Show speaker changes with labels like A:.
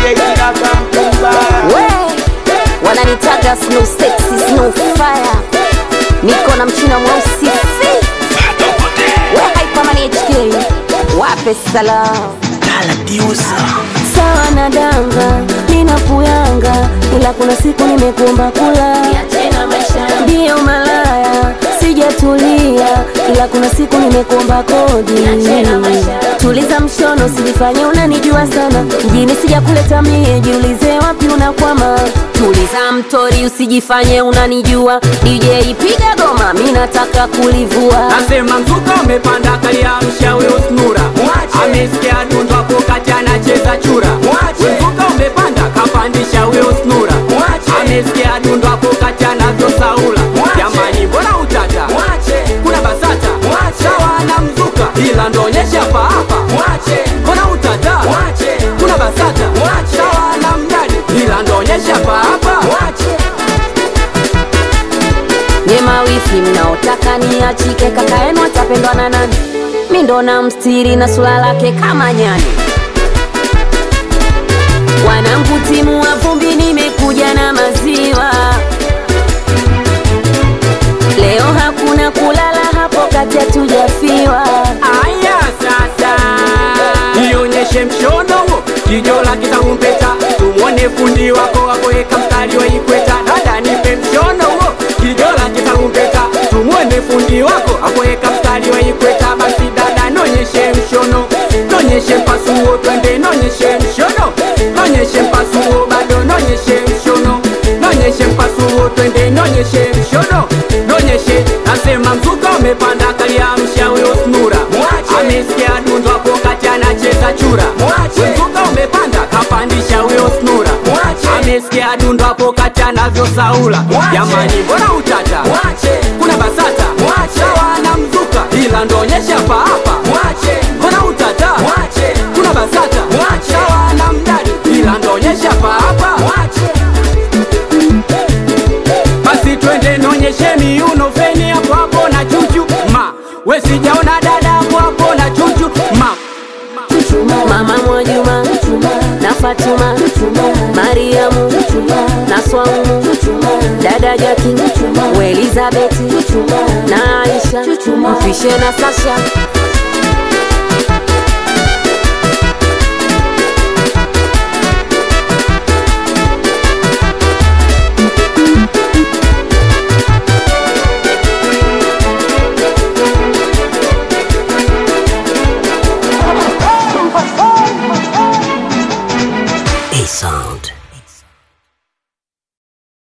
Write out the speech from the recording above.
A: kaka mtumba
B: we wananitaga snow sexy snow fire niko na mchina mweusi fi we haipamani hk wape salamu sawa na danga ninakuyanga ila kuna siku nimekuomba kula ndiyo malaya sijatulia ila kuna siku nimekuomba kodi tuliza mshono sijifanye unanijua sana mjini sijakuleta mie jiulize wapi unakwama tuliza mtori usijifanye unanijua dj piga goma mi nataka kulivua
C: Nasema mzuka umepanda kalia mshauri usnura amesikia dundo hapo kati anacheza chura mzuka umepanda kapandisha huyo usnura amesikia dundo hapo kati anavyosaula jamani mbona utata kuna basata sawa na mzuka ila ndonyesha paapa mbona utata kuna basata sawa na mdadi ila ndonyesha paapa
B: nyema wifi mnaotaka niachike kaka yenu atapendwa na nani mi ndo na mstiri na sura lake kama nyani wanangu timu wa vumbi nimekuja na maziwa leo hakuna kulala hapo kati hatujafiwa
C: Aya sasa, nionyeshe mshono kijola kitakumpeta, tumwone fundi wako wakuweka mstari wa ikweta. Dada nipe mshono huo, kijola kitakumpeta, tumwone fundi wako akuweka mstari wa ikweta. Basi dada, nonyeshe mshono, nonyeshe mpasuo, twende nonyeshe mshono, nonyeshe mpasuo, bado nonyeshe mshono, nonyeshe mpasuo, twende nonyeshe mshono, nonyeshe nasema mzuka umepanda kaliamsha huyo snura amesikia dundo hapo kati anacheza chura mzuka umepanda kapandisha huyo snura amesikia dundo hapo kati anavyosaula jamani mbona utata kuna basata sawa na mzuka ila ndonyesha paapa mbona utata kuna basata sawa na mdadi ila ndonyesha paapa basi twende nonyeshe miuno feni hapo hapo na chuchu ma we sijaona dada hapo hapo na chuchu ma
B: mama mwajuma na fatuma mariamu na swaumu dada jaki we elizabeti na aisha mfishe na sasha
D: A sound.